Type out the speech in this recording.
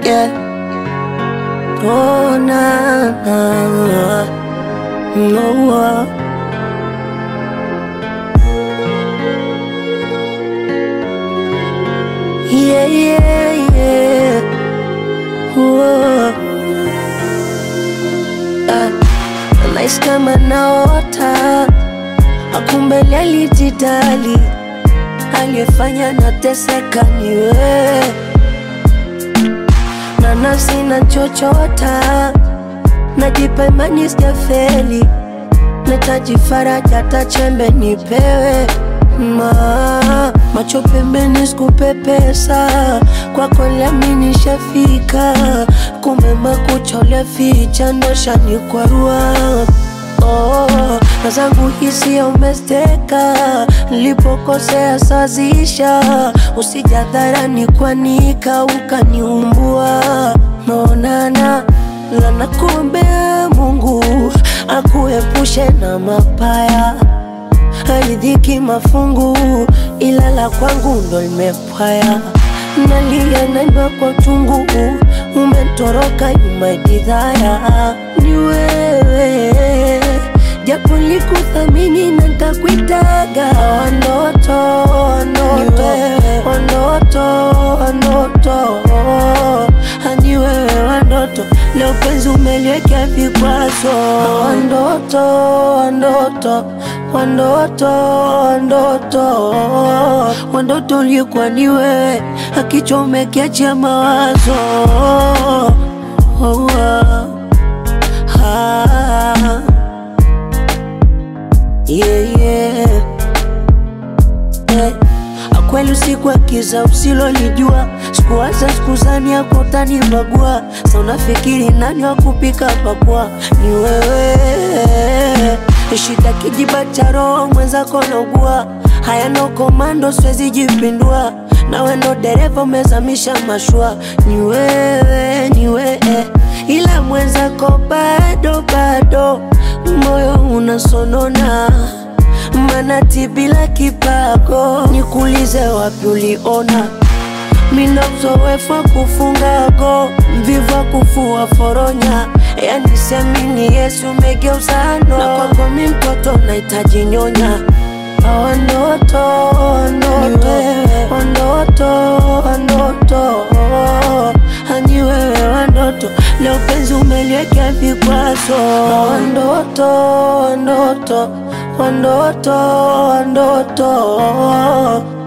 yeah. Oh, na, na, no, uh. Yeah, yeah, yeah. Whoa. Ah, nahisi kama naota, akumbele alijidali, aliyefanya nateseka ni wewe, na nafsi na chochota, najipa imani sijafeli, nahitaji faraja, hata chembe nipewe ma macho pembeni, sikupepesa kwako, liamini nishafika, kumbe makucha uliaficha ndo shanikwarua. Oh, na zangu hisia umesteka, nilipokosea sazisha, usijadharani kwanika ukaniumbua. Naonana la nakuombea Mungu akuepushe na mabaya haridhiki mafungu, ila la kwangu ndo limepwaya. Nalia naimba kwa uchungu, umetoroka nyuma jidhaya. Ni wewe japo likuthamini na ntakuitaga wanoto wanoto wanoto wanoto hani wewe wandoto leo penzi umeliwekea vikwazo wandoto wandoto wandoto wandoto wandoto ulikuwa ni wewe akichomekea mawazo oh, ah, ah. Yeah, yeah. Yeah. Kweli usiku akiza usilolijua, sikuwaza sikuzani yako utanibagua. Sa unafikiri nani wa kupika pakua? Ni wewe. Shida kijiba cha roho mwenzako naugua, haya no komando, siwezi jipindua. Nawe ndo dereva umezamisha mashua, ni wewe, ni wewe, ila mwenzako bado bado, moyo unasonona manati bila kipago, nikuulize wapi uliona mina uzoefu wa kufunga go, mvivu wa kufua foronya, yani siamini Yesu umegeuza no, na kwako mi mtoto nahitaji nyonya Wandoto, wandoto, wandoto, wandoto, hani wewe wandoto, leo penzi umeliwekea vikwazo. Wandoto, wandoto, wandoto, wandoto